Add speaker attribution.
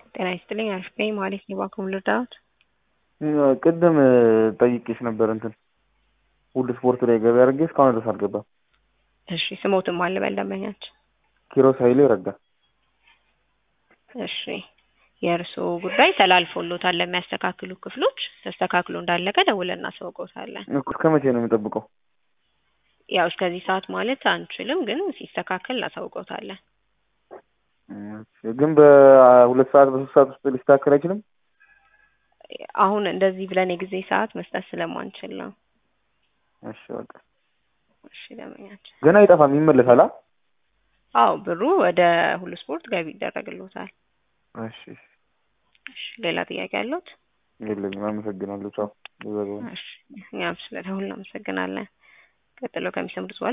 Speaker 1: ጤና ይስጥልኝ አሪፍ ነኝ ማለት ነው። እባክዎ ልርዳዎት?
Speaker 2: ቅድም ጠይቄሽ ነበር እንትን ሁሉ ስፖርት ላይ ገበያ አድርጌ እስካሁን ድረስ አልገባም።
Speaker 1: እሺ ስሞትም አለ በል ደንበኛችን።
Speaker 2: ኪሮስ ኃይሌ ረጋ።
Speaker 1: እሺ የእርስዎ ጉዳይ ተላልፎሎታል ለሚያስተካክሉ ክፍሎች። ተስተካክሎ እንዳለቀ ደውለን እናሳውቅዎታለን።
Speaker 2: እስከ መቼ ነው የሚጠብቀው?
Speaker 1: ያው እስከዚህ ሰዓት ማለት አንችልም፣ ግን ሲስተካከል እናሳውቅዎታለን።
Speaker 2: እሺ፣ ግን በሁለት ሰዓት በሶስት ሰዓት ውስጥ ሊስተካከል አይችልም?
Speaker 1: አሁን እንደዚህ ብለን የጊዜ ሰዓት መስጠት ስለማንችል ነው።
Speaker 2: እሺ በቃ
Speaker 1: እሺ ደንበኛችን።
Speaker 2: ግን አይጠፋም፣ ይመለሳል። አ
Speaker 1: አዎ ብሩ ወደ ሁሉ ስፖርት ገቢ ይደረግልዎታል።
Speaker 2: እሺ
Speaker 1: እሺ ሌላ ጥያቄ አለዎት?
Speaker 2: የለኝም። አመሰግናለሁ። ቻው።
Speaker 1: እሺ እኛም ስለደውል እናመሰግናለን። ቀጥሎ ከሚሰሙት በኋላ